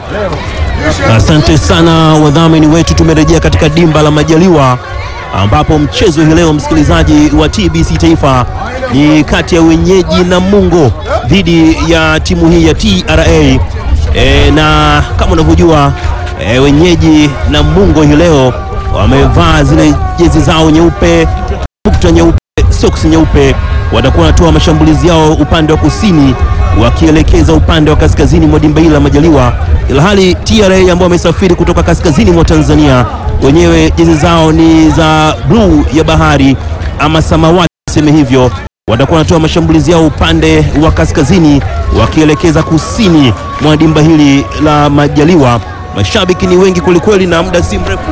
Asante sana wadhamini wetu, tumerejea katika dimba la Majaliwa ambapo mchezo hii leo msikilizaji wa TBC Taifa ni kati ya wenyeji Namungo dhidi ya timu hii ya TRA. E, na kama unavyojua e, wenyeji Namungo hii leo wamevaa zile jezi zao nyeupe, bukta nyeupe, soksi nyeupe, watakuwa wanatoa mashambulizi yao upande wa kusini wakielekeza upande wa kaskazini mwa dimba hili la Majaliwa, ilhali TRA ambao wamesafiri kutoka kaskazini mwa Tanzania, wenyewe jezi zao ni za bluu ya bahari ama samawati, seme hivyo, watakuwa wanatoa mashambulizi yao upande wa kaskazini wakielekeza kusini mwa dimba hili la Majaliwa. Mashabiki ni wengi kwelikweli, na muda si mrefu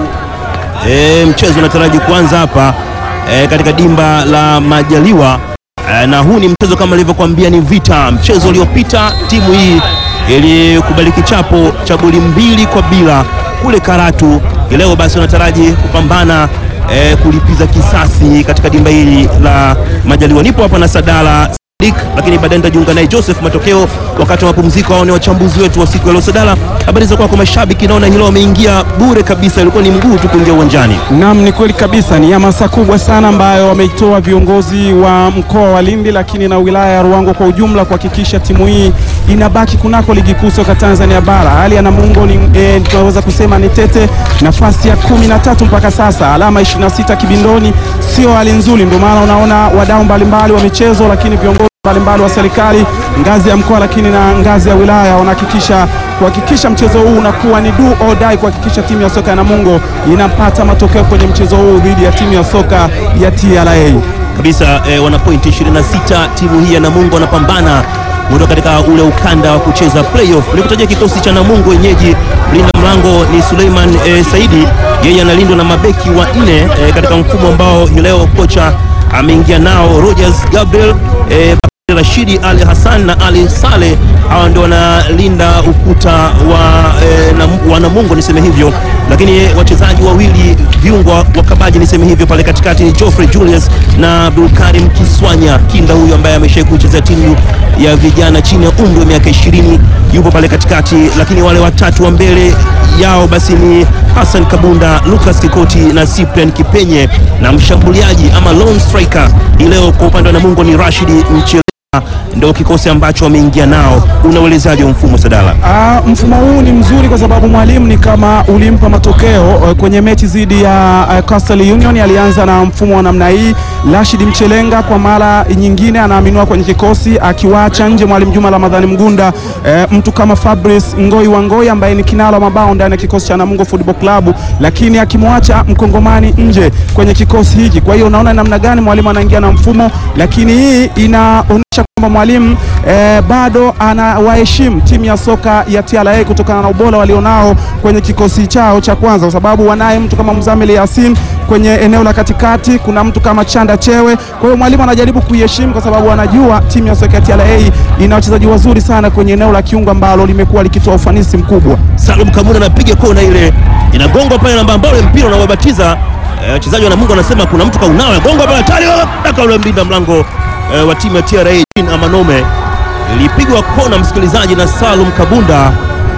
e, mchezo unataraji kuanza hapa e, katika dimba la Majaliwa. Eh, na huu ni mchezo kama nilivyokuambia, ni vita. Mchezo uliopita timu hii ilikubali kichapo cha goli mbili kwa bila kule Karatu. Leo basi wanataraji kupambana eh, kulipiza kisasi katika dimba hili la Majaliwa. Nipo hapa na Sadala Sadik, lakini baadaye nitajiunga naye Joseph Matokeo wakati wa mapumziko. Hao ni wachambuzi wetu wa siku ya leo. Sadala, habari za kwako? Mashabiki naona hilo wameingia bure kabisa, ilikuwa ni mguu tu kuingia uwanjani. Naam, ni kweli kabisa, ni hamasa kubwa sana ambayo wameitoa viongozi wa mkoa wa Lindi, lakini na wilaya ya Ruangwa kwa ujumla kuhakikisha timu hii inabaki kunako ligi kuu soka Tanzania bara. Hali ya Namungo ni e, tunaweza kusema ni tete, nafasi ya kumi na tatu mpaka sasa, alama 26 kibindoni, sio hali nzuri. Ndio maana unaona wadau mbalimbali wa michezo, lakini viongozi mbalimbali wa serikali ngazi ya mkoa lakini na ngazi ya wilaya wanahakikisha kuhakikisha mchezo huu unakuwa ni do or die, kuhakikisha timu ya soka ya Namungo inapata matokeo kwenye mchezo huu dhidi ya timu ya soka ya TRA kabisa. Eh, wana pointi 26 timu hii ya Namungo wanapambana kutoka katika ule ukanda wa kucheza playoff. Nikutajia kikosi cha Namungo wenyeji, mlinda mlango ni Suleiman eh, Saidi, yeye analindwa na mabeki wa nne eh, katika mfumo ambao hii leo kocha ameingia nao Rogers Gabriel eh, Rashidi Ali Hassan na Ali Saleh, hawa ndio wanalinda ukuta wa, e, na, wa Namungo niseme hivyo, lakini wachezaji wawili viungo wa kabaji niseme hivyo pale katikati ni Geoffrey Julius na Abdulkarim Kiswanya, kinda huyu ambaye ameshawahi kucheza timu ya vijana chini ya umri wa miaka 20 yupo pale katikati, lakini wale watatu wa mbele yao basi ni Hassan Kabunda, Lucas Kikoti na Cyprian Kipenye, na mshambuliaji ama lone striker leo kwa upande wa Namungo ni Rashidi Mchele ndio kikosi ambacho wameingia nao. Unauelezaje mfumo Sadala? Ah, mfumo huu ni mzuri kwa sababu mwalimu ni kama ulimpa matokeo uh, kwenye mechi dhidi ya uh, Coastal Union alianza na mfumo wa namna hii. Rashid Mchelenga kwa mara nyingine anaaminiwa kwenye kikosi akiwacha nje mwalimu Juma Ramadhani Mgunda, uh, mtu kama Fabrice Ngoi wa Ngoi ambaye ni kinara wa mabao ndani ya kikosi cha Namungo Football Club, lakini akimwacha mkongomani nje kwenye kikosi hiki. Kwa hiyo unaona namna gani mwalimu anaingia na mfumo, lakini hii inaonyesha kwamba mwalimu eh, bado anawaheshimu timu ya soka ya TRA kutokana na ubora walionao kwenye kikosi chao cha kwanza, kwa sababu wanaye mtu kama Mzamili Yasin kwenye eneo la katikati, kuna mtu kama Chanda Chewe. Kwa hiyo mwalimu anajaribu kuiheshimu kwa sababu anajua timu ya soka ya TRA ina wachezaji wazuri sana kwenye eneo la kiungo ambalo limekuwa likitoa ufanisi mkubwa. Salum Kamuna anapiga kona ile inagongwa pale namba ambao mpira unawabatiza wachezaji wa Namungo, anasema kuna mtu kaunawa gonga pale tayari daka ule mbinda mlango e, wa timu ya TRA Jean Amanome ilipigwa kona msikilizaji na Salum Kabunda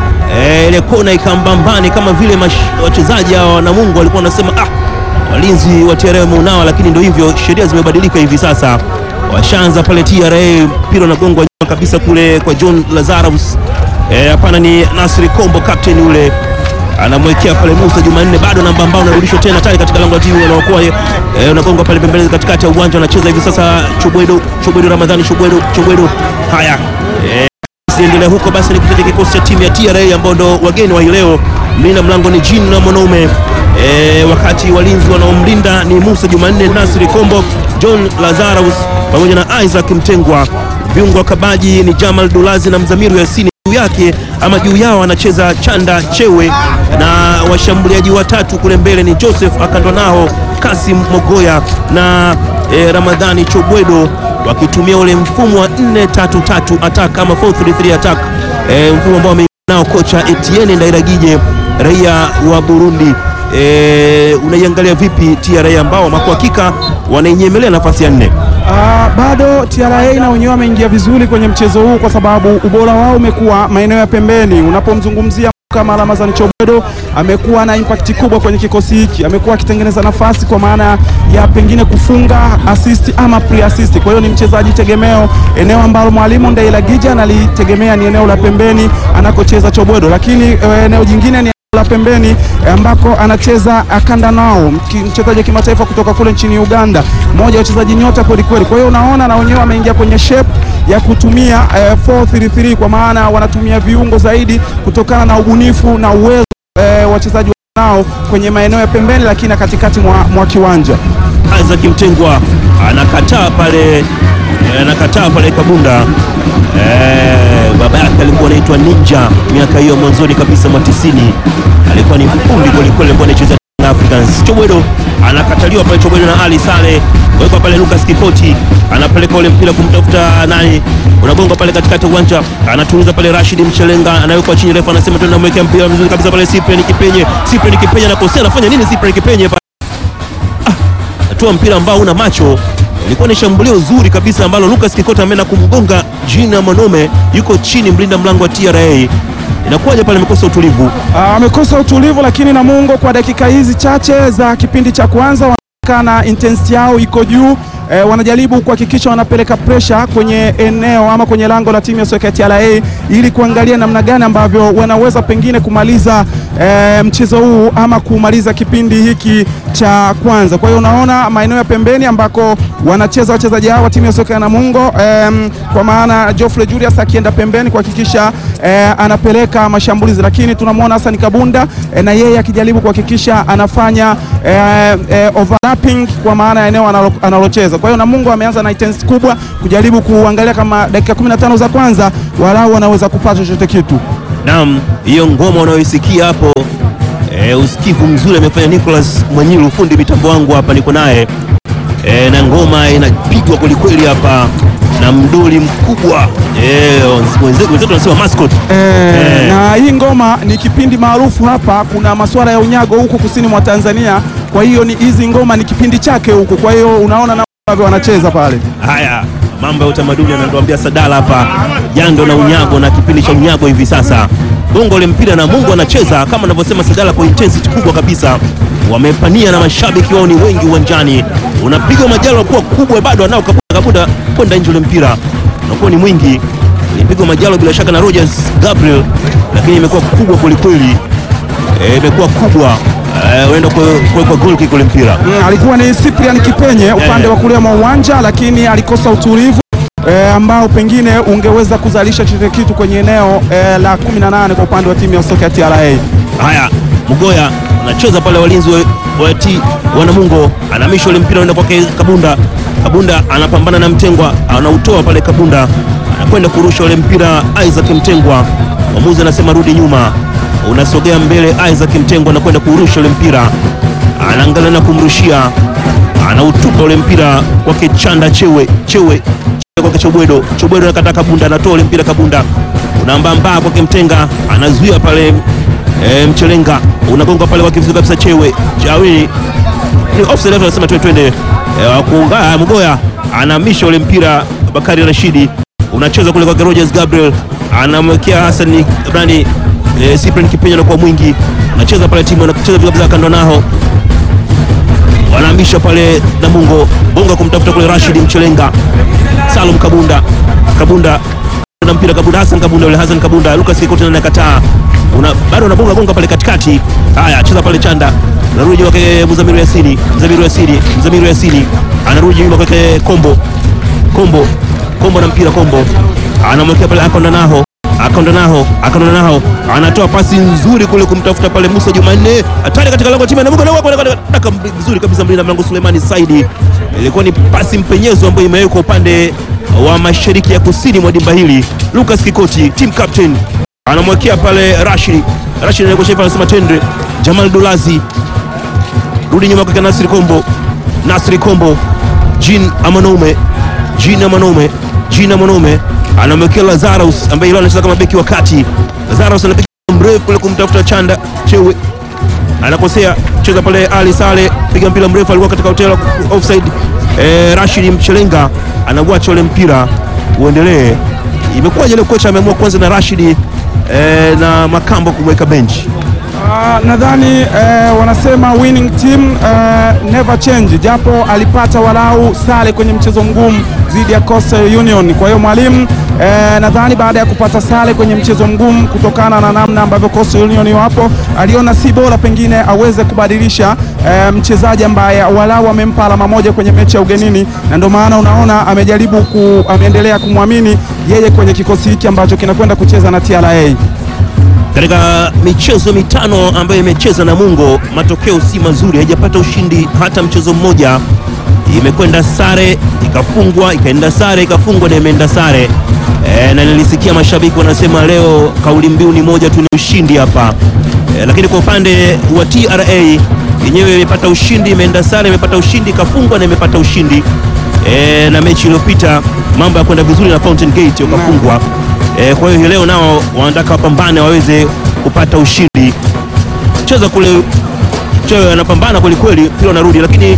e, ile kona ikambambani kama vile wachezaji hao wa Namungo walikuwa wanasema ah, walinzi wa TRA wameunawa, lakini ndio hivyo, sheria zimebadilika hivi sasa. Washaanza pale TRA, mpira unagongwa nyuma kabisa kule kwa John Lazarus hapana, e, ni Nasri Kombo captain yule anamwekea pale Musa Jumanne, bado namba ambao unarudishwa tena tayari katika lango la timu wanaokuwa eh, unagonga pale pembeni katikati ya uwanja, anacheza hivi sasa Chobwedo Chobwedo Ramadhani Chobwedo Chobwedo. Haya, eh, siendelea huko basi, ni kitaja kikosi cha timu ya TRA ambao ndo wageni wa leo. Mlinda mlango ni Jean na mwanaume eh, wakati walinzi wanaomlinda ni Musa Jumanne, Nasri Kombo, John Lazarus pamoja na Isaac Mtengwa. Viungo wa kabaji ni Jamal Dulazi na Mzamiru Yasini yake ama juu yao anacheza Chanda Chewe na washambuliaji watatu kule mbele ni Joseph Akandonao, Kasim Mogoya na e, Ramadhani Chobwedo wakitumia ule mfumo wa 4-3-3 attack ama 4-3-3 attack e, mfumo ambao nao kocha Etienne Ndairagije raia wa Burundi. E, unaiangalia vipi TRA ambao kwa hakika wanainyemelea nafasi ya nne? Uh, bado TRA na wenyewe wameingia vizuri kwenye mchezo huu kwa sababu ubora wao umekuwa maeneo ya pembeni. Unapomzungumzia kama Ramazani Chobwedo amekuwa na impact kubwa kwenye kikosi hiki, amekuwa akitengeneza nafasi kwa maana ya pengine kufunga assist ama pre assist. Kwa hiyo ni mchezaji tegemeo, eneo ambalo mwalimu Ndeila Gija analitegemea ni eneo la pembeni anakocheza Chobwedo, lakini eh, eneo jingine ni la pembeni eh, ambako anacheza Akanda nao mchezaji wa kimataifa kutoka kule nchini Uganda, mmoja wa wachezaji nyota kweli kweli. Kwa hiyo unaona na wenyewe wameingia kwenye shape ya kutumia eh, 433 kwa maana wanatumia viungo zaidi kutokana na ubunifu na uwezo eh, wachezaji nao kwenye maeneo ya pembeni, lakini na katikati mwa, mwa kiwanja. Isaac Mtengwa anakataa pale, anakataa pale Kabunda. Eh, baba yake alikuwa anaitwa Ninja miaka hiyo mwanzoni kabisa mwa tisini, alikuwa ni fundi kwelikweli, alikuwa anacheza Africans. Chobwedo anakataliwa pale, Chobwedo na Ali Sale wekwa pale, Lucas Kikoti anapeleka ule mpira kumtafuta nani, unagonga pale katikati ya uwanja, anatuliza pale Rashid Mchelenga, anawekwa chini, refa anasema tena, mwekea mpira mzuri kabisa pale, Cyprian Kipenye, Cyprian Kipenye anakosea, anafanya nini Cyprian Kipenye pale? Atua mpira ambao una macho ilikuwa ni shambulio zuri kabisa ambalo Lucas Kikota ameenda kumgonga Jina Manome, yuko chini mlinda mlango wa TRA. Inakuwaje pale, amekosa utulivu? Ah, amekosa utulivu, lakini Namungo kwa dakika hizi chache za kipindi cha kwanza wanaonekana intensity yao iko juu. E, wanajaribu kuhakikisha wanapeleka presha kwenye eneo ama kwenye lango la timu ya soka ya TRA ili kuangalia namna gani ambavyo wanaweza pengine kumaliza e, mchezo huu ama kumaliza kipindi hiki cha kwanza. Kwa hiyo unaona maeneo ya pembeni ambako wanacheza wachezaji hao wa timu ya soka ya Namungo e, kwa maana Geoffrey Julius akienda pembeni kuhakikisha e, anapeleka mashambulizi, lakini tunamwona Hassan Kabunda e, na yeye akijaribu kuhakikisha anafanya e, e, overlapping kwa maana ya eneo analo, analocheza. Kwa hiyo Namungo ameanza na intensity kubwa kujaribu kuangalia kama dakika 15 za kwanza walau wanaweza kupata chochote kitu. Naam, hiyo ngoma unayoisikia hapo e, usikivu mzuri amefanya Nicholas Mwanyilu, fundi mitambo wangu hapa, niko naye e, na ngoma inapigwa kwelikweli hapa na mdoli mkubwa e, wenzetu wenzetu wanasema mascot E, Eh. na hii ngoma ni kipindi maarufu hapa. Kuna masuala ya unyago huku kusini mwa Tanzania, kwa hiyo ni hizi ngoma ni kipindi chake huku, kwa hiyo unaona namna ambavyo wanacheza pale. Haya, mambo ya utamaduni anatuambia Sadala hapa, jando na unyago na kipindi cha unyago hivi sasa. Bongo ule mpira na Mungu anacheza kama anavyosema Sadala kwa intensity kubwa kabisa, wamepania na mashabiki wao ni wengi uwanjani, unapigwa majalo kuwa kubwa, bado anao kabunda kabunda kwenda nje, ule mpira unakuwa ni mwingi, ilipigwa majalo bila shaka na Rogers Gabriel, lakini imekuwa kubwa kwelikweli, Eh, imekuwa kubwa Eh, uenda kuwekwa goal kick ule mpira Mm, alikuwa ni Cyprian Kipenye upande wa kulia mwa uwanja, lakini alikosa utulivu e, ambao pengine ungeweza kuzalisha chochote kitu kwenye eneo e, la 18 kwa upande wa timu ya soka ya TRA. Haya, Mgoya anacheza pale, walinzi wa, wa ti wa Namungo anamisha ule mpira unaenda kwake Kabunda. Kabunda anapambana na Mtengwa, anautoa pale. Kabunda anakwenda kurusha ule mpira, Isaac Mtengwa. Mwamuzi anasema rudi nyuma, unasogea mbele. Isaac Mtengwa anakwenda kurusha ule mpira, anaangalia na kumrushia, anautupa ule mpira kwake Chanda Chewe, Chewe kwake Chobwedo. Chobwedo anakata Kabunda, anatoa ule mpira Kabunda, unaambambaa kwake Mtenga, anazuia pale e, Mchelenga, unagonga pale kwa kifuzi kabisa. Chewe Jawili ni offside, refa anasema twende twende. E, wakuunga Mgoya anahamisha ule mpira, Bakari Rashidi unacheza kule kwa Rogers Gabriel, anamwekea Hassan Ibrani e, Cyprian Kipenyo anakuwa mwingi, anacheza pale timu anacheza kabisa kando nao wanahamisha pale Namungo bonga kumtafuta kule Rashid Mchelenga, Salum Kabunda, Kabunda na mpira Kabunda, Hassan Kabunda, yule Hassan Kabunda, Lucas Kikoti na anakataa, una bado anabonga gonga pale katikati. Haya, cheza pale Chanda, narudi kwake Mzamiru Yasini, Mzamiru Yasini, Mzamiru Yasini anarudi nyuma kwake Kombo, Kombo, Kombo na mpira Kombo anamwekea pale Akonda naho Akonda naho Akonda naho anatoa pasi nzuri kule kumtafuta pale Musa Jumanne, hatari katika lango la timu ya Namungo, na daka vizuri kabisa mlinda mlango Sulemani Saidi. Ilikuwa ni pasi mpenyezo ambayo imewekwa upande wa mashariki ya kusini mwa dimba hili. Lucas Kikoti, team captain, anamwekea pale Rashid. Rashid anayekoshea anasema tendre. Jamal Dulazi rudi nyuma kwa Nasri Kombo, Nasri Kombo, Jean Amanome, Jean Amanome, Jean Amanome anamwekea Lazarus ambaye leo anacheza kama beki wa kati. Lazarus anapiga mrefu kule kumtafuta Chanda Chewe, anakosea cheza pale. Ali Sale piga mpira mrefu, alikuwa katika hotel offside. Eh, Rashid Mchelenga anauacha ule mpira uendelee. Imekuwaje leo kocha ameamua kwanza na Rashid e, na Makambo kumweka benchi. Ah, nadhani eh, wanasema winning team eh, never change, japo alipata walau sare kwenye mchezo mgumu dhidi ya Coastal Union. Kwa hiyo mwalimu eh, nadhani baada ya kupata sare kwenye mchezo mgumu kutokana na namna ambavyo Coastal Union wapo, aliona si bora pengine aweze kubadilisha eh, mchezaji ambaye walau amempa alama moja kwenye mechi ya ugenini, na ndio maana unaona amejaribu ku, ameendelea kumwamini yeye kwenye kikosi hiki ambacho kinakwenda kucheza na TRA. Katika michezo mitano ambayo imecheza Namungo, matokeo si mazuri, haijapata ushindi hata mchezo mmoja. Imekwenda sare ikafungwa, ikaenda sare ikafungwa, na imeenda sare e, na nilisikia mashabiki wanasema leo kauli mbiu ni moja tu, ni ushindi hapa e, lakini kwa upande wa TRA yenyewe imepata ushindi, imeenda sare, imepata ushindi, ikafungwa na imepata ushindi e, na mechi iliyopita mambo ya kwenda vizuri na Fountain Gate wakafungwa. E, kwa hiyo leo nao wanataka wapambane waweze kupata ushindi. Cheza kule cheo anapambana kweli kweli, mpira unarudi, lakini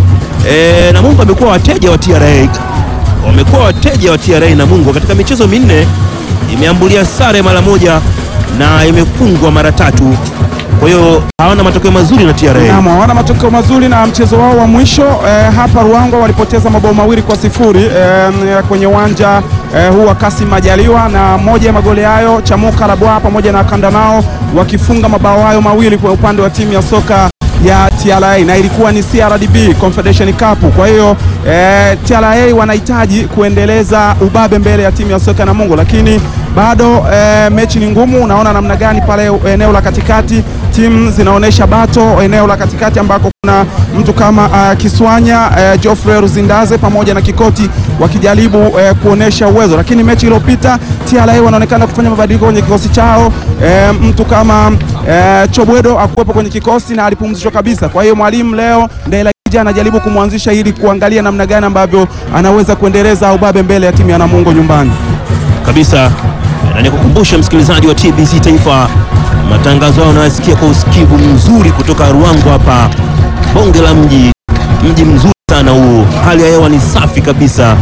e, Namungo amekuwa wateja wa TRA, wamekuwa wateja wa TRA. Namungo katika michezo minne imeambulia sare mara moja na imefungwa mara tatu, kwa hiyo hawana matokeo mazuri na TRA. Naam, hawana matokeo mazuri na mchezo wao wa mwisho eh, hapa Ruangwa walipoteza mabao mawili kwa sifuri eh, kwenye uwanja eh, huu wa Kasim Majaliwa, na moja ya magoli hayo Chamuka Rabwa pamoja na Kandanao wakifunga mabao hayo mawili kwa upande wa timu ya soka ya TRA na ilikuwa ni CRDB Confederation Cup. Kwa hiyo eh, TRA wanahitaji kuendeleza ubabe mbele ya timu ya soka Namungo, lakini bado eh, mechi ni ngumu. Unaona namna gani pale eneo la katikati timu zinaonyesha bato eneo la katikati ambako kuna mtu kama uh, Kiswanya uh, Geoffrey Ruzindaze pamoja na Kikoti wakijaribu uh, kuonesha uwezo, lakini mechi iliyopita TRA wanaonekana kufanya mabadiliko kwenye kikosi chao. Uh, mtu kama uh, Chobwedo akuwepo kwenye kikosi na alipumzishwa kabisa. Kwa hiyo mwalimu leo Ndela anajaribu kumwanzisha ili kuangalia namna gani ambavyo anaweza kuendeleza ubabe mbele ya timu ya Namungo nyumbani kabisa na nikukumbusha msikilizaji wa TBC Taifa, matangazo hayo unayosikia kwa usikivu mzuri kutoka Ruangwa hapa, bonge la mji, mji mzuri sana huu, hali ya hewa ni safi kabisa.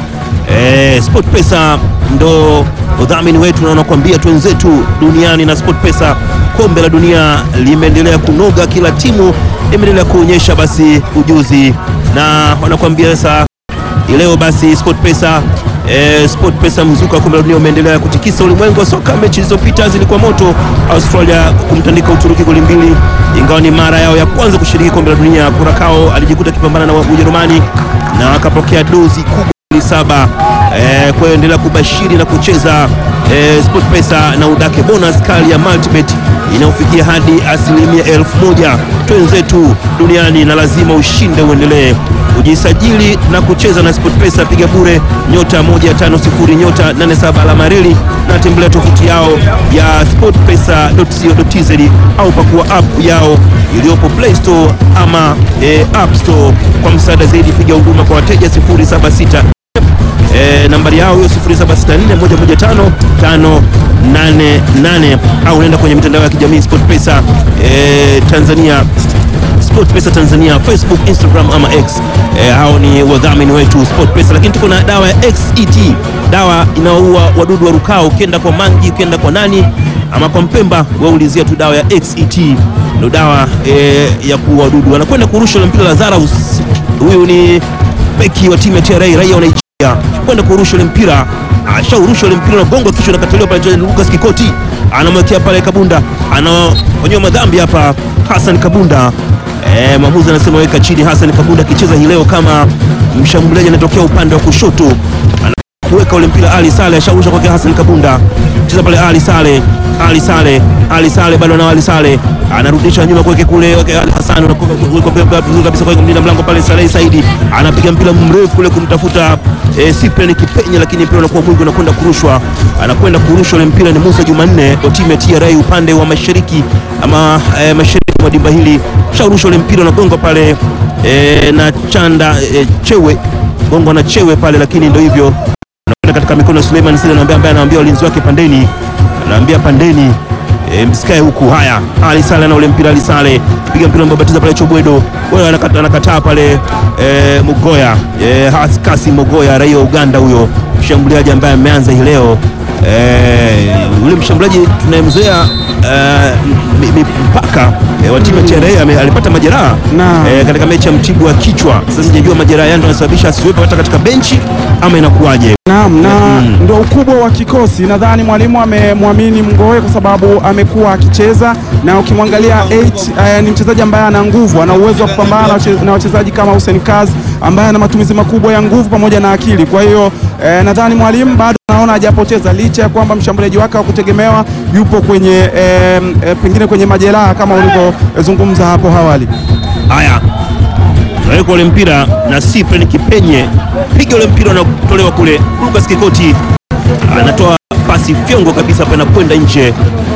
E, Sport Pesa ndo udhamini wetu na wanakuambia twenzetu duniani na Sport Pesa, kombe la dunia limeendelea kunoga, kila timu imeendelea kuonyesha basi ujuzi, na wanakuambia sasa leo basi Sport Pesa E, Sport Pesa mzuka wa kombe la dunia umeendelea kutikisa ulimwengu wa soka. Mechi zilizopita zilikuwa moto, Australia kumtandika Uturuki goli mbili, ingawa ni mara yao ya kwanza kushiriki kombe la dunia. Kurakao alijikuta akipambana na Ujerumani na akapokea dozi kubwa goli saba. E, kwa hiyo endelea kubashiri na kucheza e, Sport Pesa na udake bonus kali ya multibet inayofikia hadi asilimia elfu moja. Twenzetu duniani na lazima ushinde uendelee Ujisajili na kucheza na SportPesa, piga bure nyota 150 nyota 87 alama reli na tembelea tovuti yao ya sportpesa.co.tz au pakua app yao iliyopo Play Store ama e, App Store. Kwa msaada zaidi piga huduma kwa wateja 076 e, nambari yao hiyo 0764115588 au nenda kwenye mitandao ya kijamii SportPesa e, Tanzania SportPesa Tanzania, Facebook, Instagram ama X. E, hao ni wadhamini wetu SportPesa, lakini tuko na dawa ya XET, dawa inaoua wadudu wa rukao. Ukienda kwa mangi, ukienda kwa nani ama kwa Mpemba, waulizia tu dawa ya XET, ndio dawa e, ya kuua wadudu. Anakwenda kurusha mpira Lazarus, huyu ni beki wa timu ya TRA, raia wa Nigeria, kwenda kurusha ile mpira, ashaurusha ile mpira na gongo kisha nakataliwa pale. Lucas Kikoti anamwekea pale Kabunda, anafanyiwa madhambi hapa Hassan Kabunda. E, mwamuzi anasema weka chini. Hassan Kabunda akicheza hii leo kama mshambuliaji, anatokea upande wa kushoto, anakuweka ule mpira. Ali Sale ashaurusha kwake Hassan Kabunda, cheza pale Ali Sale, Ali Sale, Ali Sale bado na Ali Sale anarudisha nyuma kwake kule Hassan vizuri kabisa kwa mlinda mlango pale. Saleh Saidi anapiga mpira mrefu kule kumtafuta e, Cyprian Kipenye, lakini mpira unakuwa mwingi, unakwenda kurushwa, anakwenda kurushwa ule mpira. Ni Musa Jumanne wa timu ya TRA upande wa mashariki ama e, mashariki mwa dimba hili, shaurusha ule mpira unagonga pale e, na chanda e, chewe gongo na chewe pale, lakini ndio hivyo katika mikono ya Suleiman Sile anaambia ambaye anaambia walinzi wake pandeni, anaambia pandeni E, msikae huku. Haya, Ali Sale na ule mpira, Ali Sale piga mpira mbabatiza pale Chobwedo, wewe anakataa anakata pale e, Mugoya e, Kasi Mugoya raia wa Uganda huyo mshambuliaji ambaye ameanza hii leo eh, yule mshambuliaji tunayemzoea eh, mi- mi- mpaka eh, wa timu ya TRA ame- alipata majeraha Naam. eh, katika mechi ya Mtibwa wa kichwa. Sasa sijajua majeraha yake ndio yanasababisha asiwepo hata katika benchi ama inakuwaje? Naam, na Mm. ndo ukubwa wa kikosi. Nadhani mwalimu amemwamini Mgoe kwa sababu amekuwa akicheza na ukimwangalia 8 eh, ni mchezaji ambaye ana nguvu, ana uwezo wa kupambana na wache- na wachezaji kama Hussein Kaz ambaye ana matumizi makubwa ya nguvu pamoja na akili. Kwa hiyo eh, nadhani mwalimu bado naona hajapoteza licha ya kwamba mshambuliaji wake wa kutegemewa yupo kwenye eh, eh, pengine kwenye majeraha kama ulivyozungumza hapo awali. Haya, naweka ule mpira na Cyprian Kipenye, piga ule mpira unatolewa kule. Lucas Kikoti anatoa pasi fyongo kabisa hapa inakwenda nje.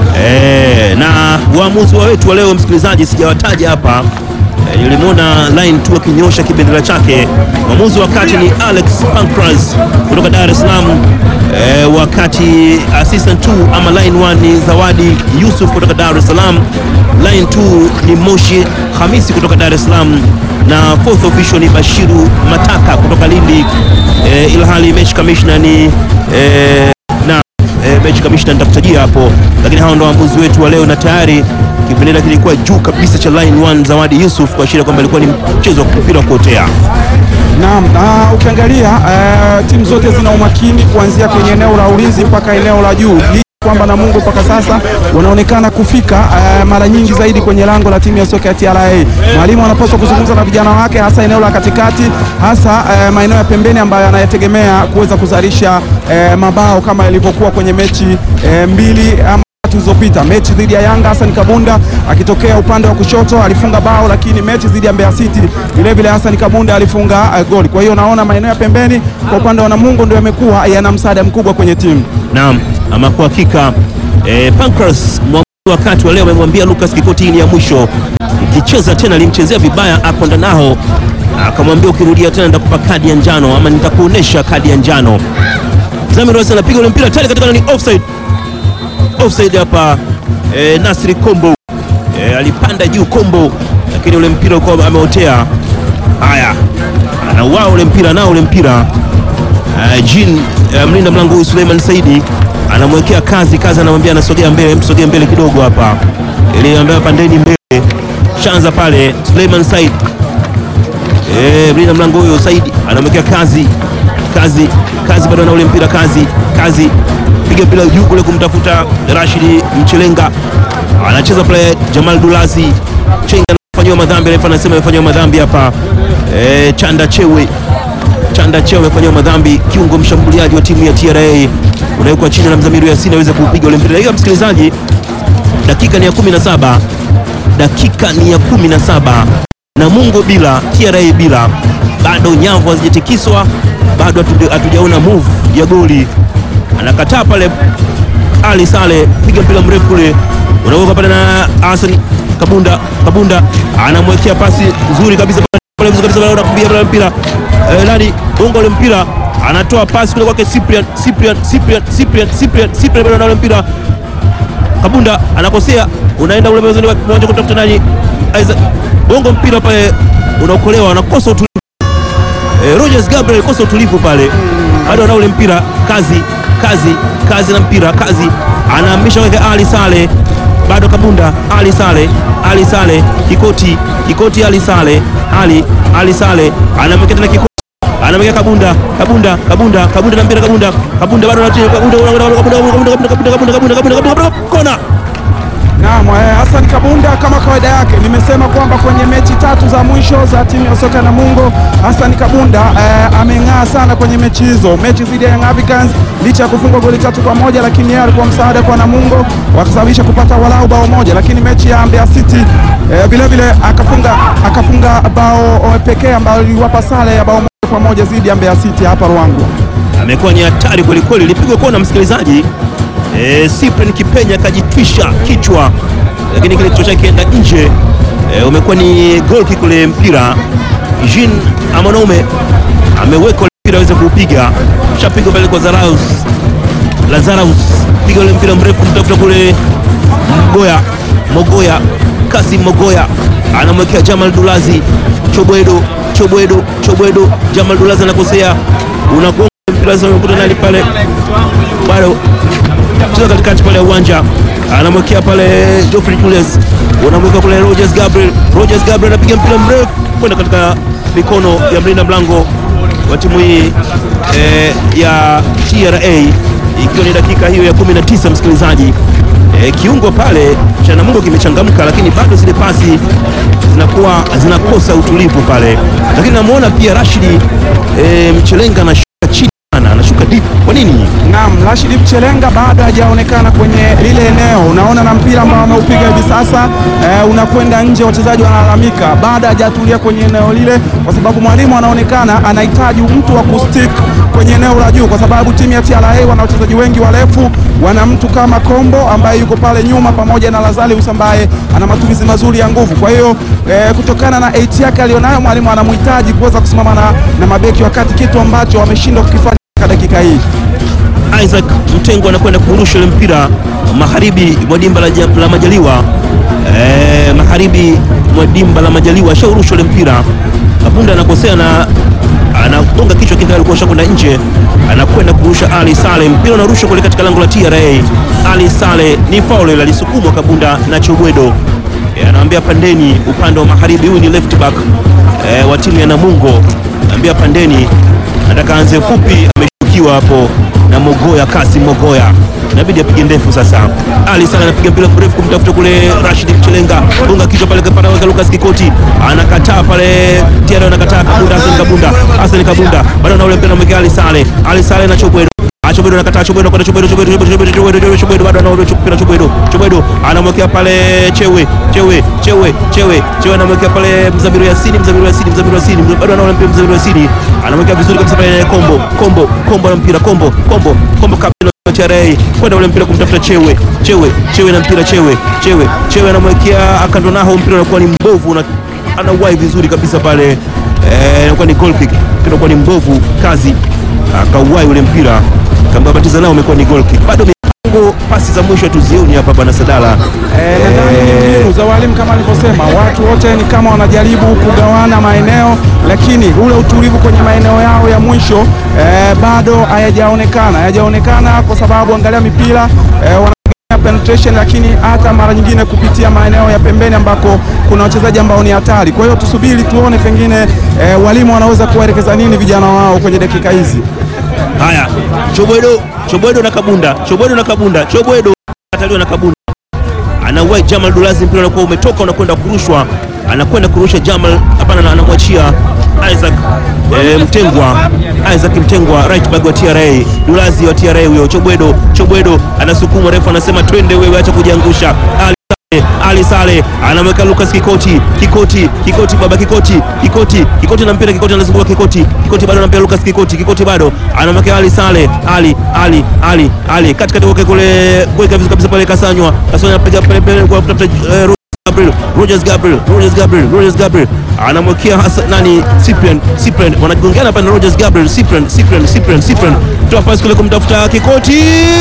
E, na waamuzi wa wetu wa leo, msikilizaji, sijawataja hapa e, nilimwona line tu akinyosha kibendera chake. Mwamuzi wa kati ni Alex Pancras kutoka Dar es Salaam. E, wakati assistant 2 ama line 1 ni Zawadi Yusuf kutoka Dar es Salaam. Line 2 ni Moshi Hamisi kutoka Dar es Salaam na fourth official ni Bashiru Mataka kutoka Lindi. E, ilhali match commissioner ni e, na e, match commissioner nitakutajia hapo, lakini hao ndo waamuzi wetu wa leo, na tayari kibendera kilikuwa juu kabisa cha line 1 Zawadi Yusuf kuashiria kwamba ilikuwa ni mchezo wa mpira wa kuotea. Naam, na ukiangalia eh, timu zote zina umakini kuanzia kwenye eneo la ulinzi mpaka eneo la juu Licha kwamba Namungo mpaka sasa wanaonekana kufika eh, mara nyingi zaidi kwenye lango la timu ya soka ya TRA. Mwalimu anapaswa kuzungumza na vijana wake, hasa eneo la katikati, hasa eh, maeneo ya pembeni ambayo anayetegemea kuweza kuzalisha eh, mabao kama ilivyokuwa kwenye mechi eh, mbili ama tatu zilizopita mechi dhidi ya Yanga, Hassan Kabunda akitokea upande wa kushoto alifunga bao, lakini mechi dhidi ya Mbeya City vile vile Hassan Kabunda alifunga uh, goli. Kwa hiyo naona maeneo ya pembeni kwa upande wa Namungo ndio yamekuwa yana msaada mkubwa kwenye timu. Naam, ama kwa hakika eh, Pancras mwamuzi wakati wa leo amemwambia Lucas Kikoti, hii ni ya mwisho, ukicheza tena, alimchezea vibaya Akonda nao akamwambia ukirudia tena nitakupa kadi ya njano ama nitakuonesha kadi ya njano. Zamir Rose anapiga ule mpira tayari katika ni offside. Offside hapa eh, Nasri Kombo eh, alipanda juu Kombo, lakini ule mpira ulikuwa ameotea. Haya, anauao ule mpira nao ule mpira Uh, Jean uh, mlinda mlango huyu Suleiman Saidi anamwekea kazi kazi, anamwambia anasogea mbele, msogea mbele kidogo hapa, ili ambaye pandeni mbele, shanza pale Suleiman Said eh, mlinda mlango huyo Saidi anamwekea kazi kazi kazi, bado ana ule mpira kazi kazi, piga mpira juu kule kumtafuta Rashidi Mchelenga, anacheza pale Jamal Dulazi Chenga anafanyiwa madhambi, refa anasema amefanyiwa madhambi hapa eh, Chanda Chewe Chanda Cheo amefanyiwa madhambi, kiungo mshambuliaji wa timu ya TRA unawekwa chini na Mzamiru Yasini aweze kuupiga ule mpira. Hiyo msikilizaji, dakika ni ya 17, dakika ni ya 17, Namungo bila TRA bila, bado nyavu hazijatikiswa, bado hatu- hatujaona move ya goli. Anakataa pale Ali Sale, piga mpira mrefu kule, unaweka pale na Hassan Kabunda. Kabunda anamwekea pasi nzuri kabisa pale vizuri kabisa, pale unakumbia pale mpira eh, nani bongo ule mpira anatoa pasi kule kwake Cyprian Cyprian Cyprian Cyprian Cyprian Cyprian bado na ule mpira Kabunda anakosea, unaenda ule mwanzo mmoja kutafuta nani Isaac bongo mpira pale unaokolewa, anakosa utulivu eh, Rogers Gabriel alikosa utulivu pale, bado ana ule mpira kazi kazi kazi na mpira kazi, anahamisha kwake Ali Sale, bado Kabunda Ali Sale Ali Sale Kikoti Kikoti Ali Sale Ali Ali Sale anamwekea tena Kikoti anamwekea Kabunda Kabunda Kabunda Kabunda na mpira Kabunda Kabunda bado anatia Kabunda Kabunda Kabunda Kabunda Kabunda Kabunda Kabunda Kabunda Kabunda kona Naam, eh, Hassan Kabunda kama kawaida yake, nimesema kwamba kwenye mechi tatu za mwisho za timu ya soka ya Namungo, Hassan Kabunda eh, ameng'aa sana kwenye mechi hizo. Mechi dhidi ya Young Africans, licha ya kufungwa goli tatu kwa moja, lakini yeye alikuwa msaada kwa Namungo, wakasababisha kupata walau bao moja. Lakini mechi ya Mbeya City eh, vile vile akafunga akafunga bao eh, pekee ambalo liliwapa sare ya bao moja kwa moja dhidi ya Mbeya City hapa Ruangwa. amekuwa ni hatari kwelikweli, ilipigwa kona msikilizaji. E, Cyprian Kipenya akajitwisha kichwa, lakini kile kichwa chake kienda nje. E, umekuwa ni goal kick ule mpira. Jean Amanome ameweka ule mpira aweze kuupiga, shapiga pale kwa Zaraus Lazarus, piga ule mpira mrefu mtafuta kule Mogoya Mogoya Kasim Mogoya anamwekea Jamal Dulazi Chobwedo Chobwedo Chobwedo Jamal Dulazi anakosea unagonga mpira mpira sasa unakuta nani pale bado cheza katikati pale ya uwanja anamwekea pale Geoffrey Julius, unamweka kule Rogers Gabriel. Rogers Gabriel anapiga mpira mrefu kwenda katika mikono ya mlinda mlango wa timu hii eh, ya TRA, ikiwa ni dakika hiyo ya 19 msikilizaji. Eh, kiungo pale cha Namungo kimechangamka, lakini bado zile pasi zinakuwa zinakosa utulivu pale, lakini namuona pia Rashidi eh, Mchelenga anashuka chini sana, anashuka deep. Kwa nini? Naam, Rashid Mchelenga bado hajaonekana kwenye lile eneo. Unaona na mpira ambao ameupiga hivi sasa eh, unakwenda nje, wachezaji wanalalamika, bado hajatulia kwenye eneo lile, kwa sababu mwalimu anaonekana anahitaji mtu wa kustick kwenye eneo la juu, kwa sababu timu ya TRA wana wachezaji wengi warefu, wana mtu kama Kombo ambaye yuko pale nyuma pamoja na Lazarus ambaye ana matumizi mazuri ya nguvu. Kwa hiyo eh, kutokana na 8 yake alionayo, mwalimu anamhitaji kuweza kusimama na, na mabeki wakati, kitu ambacho wameshindwa kukifanya katika dakika hii. Isaac Mtengo anakwenda kurusha ile mpira magharibi mwa dimba la, ja- la Majaliwa e, magharibi mwa dimba la Majaliwa ashaurusha ile mpira. Kabunda anakosea na anagonga kichwa kile, alikuwa ashakwenda nje, anakwenda kurusha Ali Sale, mpira unarushwa kule katika lango la TRA. Ali Sale ni faul ile, alisukumwa Kabunda na Chobwedo e, anaambia pandeni upande wa magharibi. Huyu ni left back e, wa timu ya Namungo, anaambia pandeni, nataka anze fupi ameshukiwa hapo na Mogoya Kasi Mogoya, inabidi apige ndefu sasa. Ali sana anapiga mpira mrefu kumtafuta kule Rashid Mchelenga, gonga kichwa pale kapana weka Lucas Kikoti anakataa pale, Tiara anakataa Kabunda, Hassan Kabunda, Hassan Kabunda bado na ule mpira mwekea Ali Sale, Ali Sale na Chobwedo Chobwedo anakataa Chobwedo kwenda Chobwedo Chobwedo Chobwedo Chobwedo Chobwedo Chobwedo bado anaona mpira Chobwedo Chobwedo anamwekea pale Chewe Chewe Chewe Chewe Chewe anamwekea pale Mzamiru Yasini Mzamiru Yasini Mzamiru Yasini bado anaona mpira Mzamiru Yasini anamwekea vizuri kabisa pale Kombo Kombo Kombo na mpira Kombo Kombo Kombo kapteni wa TRA kwenda ule mpira kumtafuta Chewe Chewe Chewe na mpira Chewe Chewe Chewe anamwekea akando naho mpira unakuwa ni mbovu na anauwai vizuri kabisa pale eh, inakuwa ni goal kick inakuwa ni mbovu kazi akauwai ule mpira kambabatiza nao umekuwa ni goal kick. Bado mipango pasi za mwisho tuzioni hapa bwana Sadala. Eh, nadhani ni mbinu za walimu kama alivyosema, watu wote ni kama wanajaribu kugawana maeneo, lakini ule utulivu kwenye maeneo yao ya mwisho eh, bado hayajaonekana, hayajaonekana kwa sababu angalia mipira eh, wana penetration lakini hata mara nyingine kupitia maeneo ya pembeni ambako kuna wachezaji ambao ni hatari. Kwa hiyo tusubiri tuone pengine eh, walimu wanaweza kuwaelekeza nini vijana wao kwenye dakika hizi. Haya, Chobwedo, Chobwedo na Kabunda, Chobwedo na Kabunda, Chobwedo ataliwa na Kabunda, anauwai Jamal Dulazi, mpira unakuwa umetoka unakwenda kurushwa, anakwenda kurusha Jamal, hapana, na anamwachia Isaac e, Mtengwa, Isaac Mtengwa, right back wa TRA, Dulazi wa TRA huyo. Chobwedo, Chobwedo anasukuma, refu anasema twende wewe, acha kujiangusha. Ali ali Sale anamweka Lucas Kikoti, Kikoti, Kikoti, baba Kikoti, Kikoti, Kikoti na mpira, Kikoti anazunguka Kikoti, Kikoti bado anampia Lucas Kikoti, Kikoti bado anamweka Ali Sale, Ali, Ali, Ali, Ali katikati kwake kule, kuweka vizuri kabisa pale, Kasanywa, Kasanywa anapiga pale pale kwa kutafuta eh, Gabriel, Rogers Gabriel, Rogers Gabriel, Rogers Gabriel anamwekea hasa nani Cyprian, Cyprian wanagongeana hapa na Rogers Gabriel, Cyprian, Cyprian, Cyprian, Cyprian toa pasi kule kumtafuta Kikoti,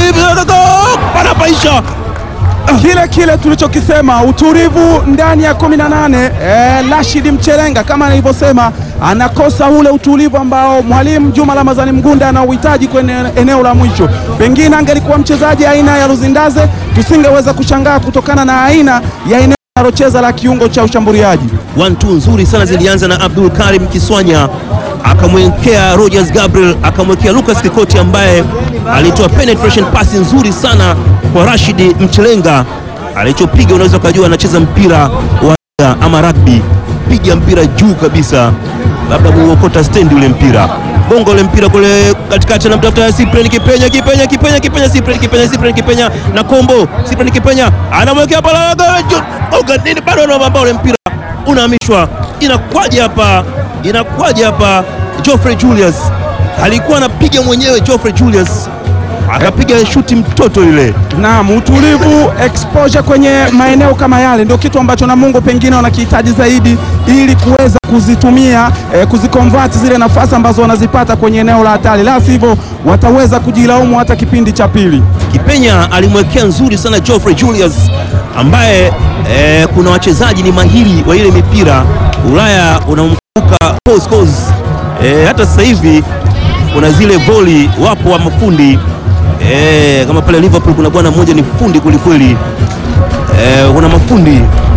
panapaisha kile kile tulichokisema utulivu ndani ya 18. Eh, Rashid Mchelenga kama nilivyosema, anakosa ule utulivu ambao mwalimu Juma Ramadhani Mgunda anauhitaji kwenye eneo la mwisho. Pengine angelikuwa mchezaji aina ya Luzindaze, tusingeweza kushangaa kutokana na aina ya eneo analocheza la kiungo cha ushambuliaji. One two nzuri sana zilianza na Abdul Karim Kiswanya akamwekea Rogers Gabriel akamwekea Lucas Kikoti ambaye alitoa penetration pasi nzuri sana kwa Rashid Mchelenga. Alichopiga unaweza ukajua anacheza mpira wa ama rugby, piga mpira juu kabisa, labda muokota stendi ule mpira bongo ule mpira kule katikati, anamtafuta Cyprian Kipenya, Kipenya, Kipenya, Kipenya, Cyprian Kipenya, Cyprian Kipenya na Kombo, Cyprian Kipenya anamwekea pale oga nini, bado anaomba ule mpira unahamishwa. Inakwaje hapa? Inakwaje hapa? Geoffrey Julius alikuwa anapiga mwenyewe, Geoffrey Julius akapiga shuti mtoto ile. Naam, utulivu, exposure kwenye maeneo kama yale ndio kitu ambacho Namungo pengine wanakihitaji zaidi ili kuweza kuzitumia eh, kuzikonvert zile nafasi ambazo wanazipata kwenye eneo la hatari, la sivyo wataweza kujilaumu hata kipindi cha pili. Kipenya alimwekea nzuri sana Geoffrey Julius ambaye eh, kuna wachezaji ni mahiri wa ile mipira Ulaya, unamkumbuka Paul Scholes eh, hata sasa hivi kuna zile voli, wapo wa mafundi e, kama pale Liverpool kuna bwana mmoja ni fundi kwelikweli e, kuna mafundi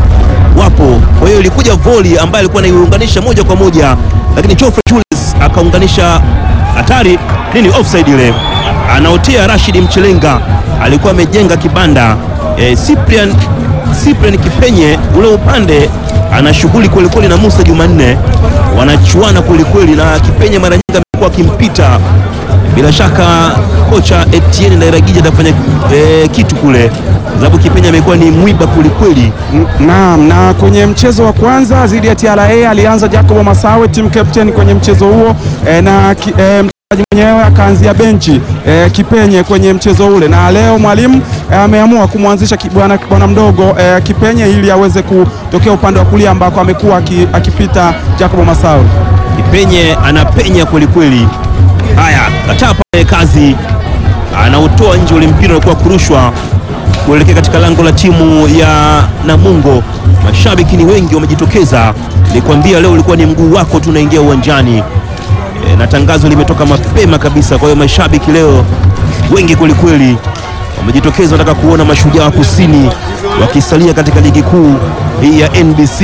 wapo. Kwa hiyo ilikuja voli ambayo alikuwa anaiunganisha moja kwa moja, lakini Geoffrey Julius akaunganisha hatari nini, offside ile, anaotea Rashid Mchelenga alikuwa amejenga kibanda e, Cyprian Cyprian Kipenye ule upande ana shughuli kwelikweli na Musa Jumanne, wanachuana kwelikweli, na Kipenye mara nyingi amekuwa akimpita. Bila shaka kocha Etienne Ndairagija atafanya e, kitu kule, sababu Kipenye amekuwa ni mwiba kwelikweli. Naam, na kwenye mchezo wa kwanza dhidi ya TRA alianza Jacobo Masawe team captain kwenye mchezo huo e, na ki, e, mchezaji mwenyewe akaanzia benchi e, Kipenye kwenye mchezo ule, na leo mwalimu e, ameamua kumwanzisha ki- bwana bwana mdogo e, Kipenye ili aweze kutokea upande wa kulia ambako amekuwa aki- akipita Jacobo Masawe. Kipenye anapenya kwelikweli. Haya, kataa pale kazi, anautoa nje ule mpira ulikuwa kurushwa kuelekea katika lango la timu ya Namungo. Mashabiki ni wengi wamejitokeza, nilikwambia leo ulikuwa ni mguu wako tu unaingia uwanjani e, na tangazo limetoka mapema kabisa. Kwa hiyo mashabiki leo wengi kwelikweli wamejitokeza, wanataka kuona mashujaa wa kusini wakisalia katika ligi kuu hii ya NBC.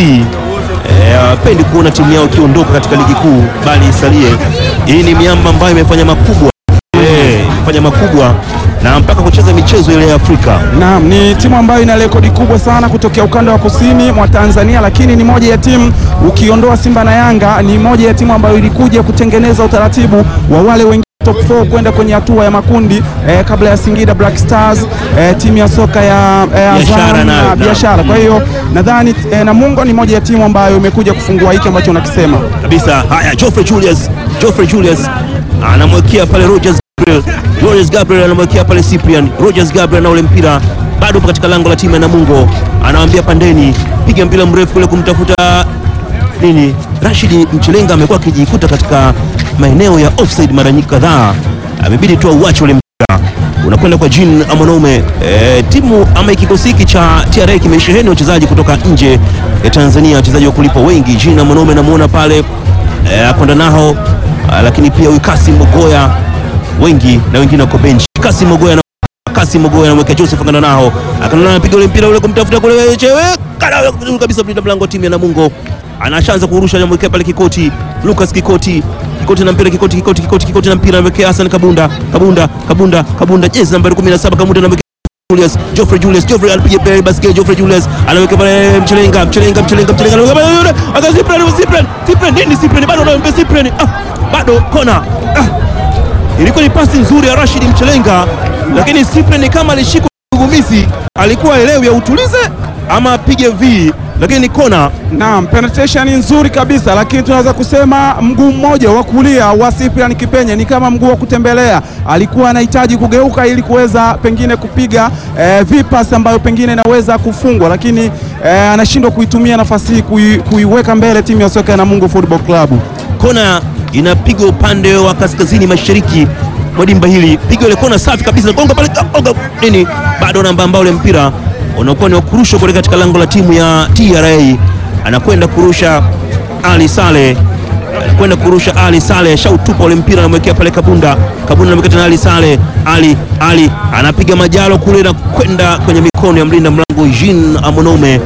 Eh, hawapendi kuona timu yao ikiondoka katika ligi kuu bali isalie. Hii ni miamba ambayo imefanya makubwa eh, imefanya makubwa na mpaka kucheza michezo ile ya Afrika. Naam, ni timu ambayo ina rekodi kubwa sana kutokea ukanda wa kusini mwa Tanzania, lakini ni moja ya timu ukiondoa Simba na Yanga, ni moja ya timu ambayo ilikuja kutengeneza utaratibu wa wale wengine top 4 kwenda kwenye hatua ya makundi eh, kabla ya Singida Black Stars eh, timu ya soka ya eh, Biashara Azam nayo, na naam. biashara. Kwa hiyo nadhani eh, Namungo ni moja ya timu ambayo imekuja kufungua hiki ambacho unakisema. kabisa. Haya, Geoffrey Julius, Geoffrey Julius anamwekea pale Rogers Gabriel, Rogers Gabriel anamwekea pale Cyprian, Rogers Gabriel na ule mpira bado upo katika lango la timu ya Namungo, anawambia pandeni, piga mpira mrefu kule kumtafuta nini. Rashid Mchelenga amekuwa akijikuta katika maeneo ya offside mara nyingi kadhaa, amebidi tu auache ule mpira unakwenda kwa Jean Amonome. E, timu ama kikosi hiki cha TRA kimesheheni wachezaji kutoka nje ya Tanzania, wachezaji wa kulipwa wengi. Jean Amonome namuona pale e, akwenda nao a, lakini pia huyu Kasim Mogoya wengi na wengine wako bench. Kasim Mogoya na Kasim Mogoya anamwekea Joseph akanda nao akanda nao anapiga ule mpira ule kumtafuta kule chewe kana vizuri kabisa mlinda mlango wa timu ya Namungo anashaanza kurusha anamwekea pale Kikoti Lucas Kikoti Kikoti na mpira Kikoti Kikoti Kikoti Kikoti na mpira anamwekea Hassan Kabunda Kabunda Kabunda Kabunda jezi nambari 17 Kabunda anamwekea Julius Geoffrey Julius Geoffrey alipiga pale basket Geoffrey Julius anaweka pale Mchelenga Mchelenga Mchelenga Mchelenga anaweka pale yule aka Cyprian Cyprian Cyprian nini Cyprian bado anampa Cyprian ah bado kona ah ilikuwa ni pasi nzuri ya Rashid Mchelenga, lakini Cyprian kama alishikwa gugumizi, alikuwa elewi ya utulize ama apige V, lakini ni kona. Naam, penetration nzuri kabisa, lakini tunaweza kusema mguu mmoja wa kulia wa Cyprian Kipenye ni kama mguu wa kutembelea. Alikuwa anahitaji kugeuka ili kuweza pengine kupiga eh, vipas ambayo pengine inaweza kufungwa, lakini eh, anashindwa kuitumia nafasi hii kui, kuiweka mbele timu ya soka ya Namungo Football Club. Kona inapigwa upande wa kaskazini mashariki mwa dimba hili, piga ile kona safi kabisa, gonga pale gonga nini, bado namba ambao ule mpira unakuwa ni wa kurushwa kule katika lango la timu ya TRA. Anakwenda kurusha Ali Sale, anakwenda kurusha Ali Sale, shautupa ule mpira, anamwekea pale Kabunda. Kabunda anamwekea tena Ali Sale, Ali Ali anapiga majalo kule na kwenda kwenye mikono ya mlinda mlango Jean Amonome.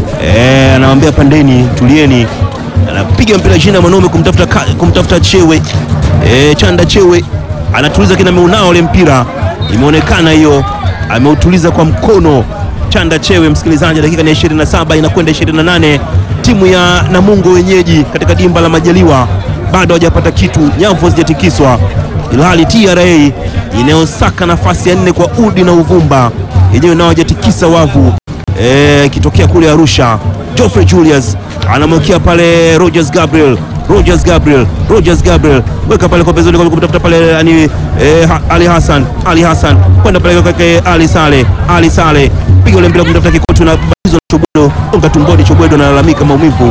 Eh, anamwambia pandeni, tulieni anapiga mpira chini ya mwanaume kumtafuta, ka- kumtafuta Chewe e, Chanda Chewe anatuliza kina meunao ule mpira, imeonekana hiyo, ameutuliza kwa mkono Chanda Chewe. Msikilizaji, dakika ni 27 inakwenda 28, timu ya Namungo wenyeji katika dimba la Majaliwa bado hajapata kitu, nyavu hazijatikiswa, ilhali TRA inayosaka nafasi ya nne kwa udi na uvumba yenyewe nao hajatikisa wavu Eh, ikitokea kule Arusha. Geoffrey Julius anamwekea pale Rogers Gabriel, Rogers Gabriel, Rogers Gabriel, weka pale kwa pezoni kwa kumtafuta pale ani, eh, ha, Ali Hassan, Ali Hassan kwenda pale kwake Ali Sale, Ali Sale piga ule mpira kumtafuta Kikotu na batizo na Chobwedo, onga tumboni. Chobwedo analalamika maumivu.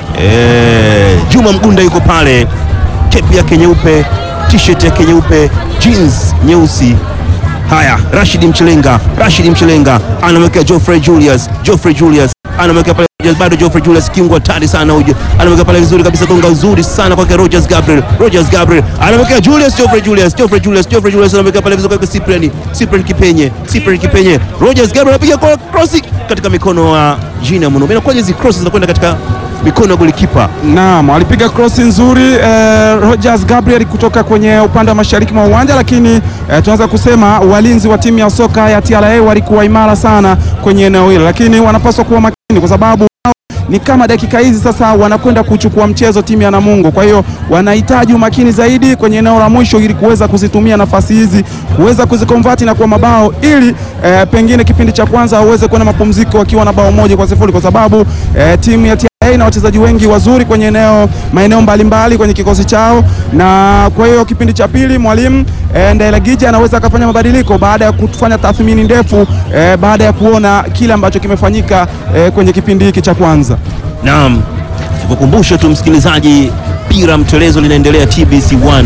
Eh, Juma Mgunda yuko pale, kepi yake nyeupe, t-shirt yake nyeupe, jeans nyeusi Haya, Rashid Mchelenga, Rashid Mchelenga anamwekea Geoffrey Julius, Geoffrey Julius anamwekea pale Rogers, bado Geoffrey Julius kiungo hatari sana huyu, anamwekea pale vizuri kabisa, gonga uzuri sana kwake Rogers Gabriel, Rogers Gabriel anamwekea Julius, Geoffrey Julius, Geoffrey Julius, Geoffrey Julius anamwekea pale vizuri kwake Cyprian, Cyprian Kipenye, Cyprian Kipenye, Rogers Gabriel anapiga kwa cross katika mikono wa Gina Muno. Inakuwa hizi crosses zinakwenda katika mikono ya golikipa. Naam, alipiga krosi nzuri eh, Rogers Gabriel kutoka kwenye upande wa mashariki mwa uwanja, lakini eh, tunaweza kusema walinzi wa timu ya soka ya TRA walikuwa imara sana kwenye eneo hilo, lakini wanapaswa kuwa makini kwa sababu ni kama dakika hizi sasa wanakwenda kuchukua mchezo timu ya Namungo. Kwa hiyo wanahitaji umakini zaidi kwenye eneo la mwisho ili kuweza kuzitumia nafasi hizi kuweza kuzikonvati na kuwa mabao ili eh, pengine kipindi cha kwanza waweze kwenda mapumziko wakiwa na bao moja kwa sifuri kwa sababu eh, timu ya TRA na wachezaji wengi wazuri kwenye eneo maeneo mbalimbali kwenye kikosi chao, na kwa hiyo kipindi cha pili mwalimu eh, Ndailagija anaweza akafanya mabadiliko baada ya kufanya tathmini ndefu eh, baada ya kuona kile ambacho kimefanyika eh, kwenye kipindi hiki cha kwanza. Naam, nikukumbushe tu msikilizaji, pira mtelezo linaendelea TBC 1.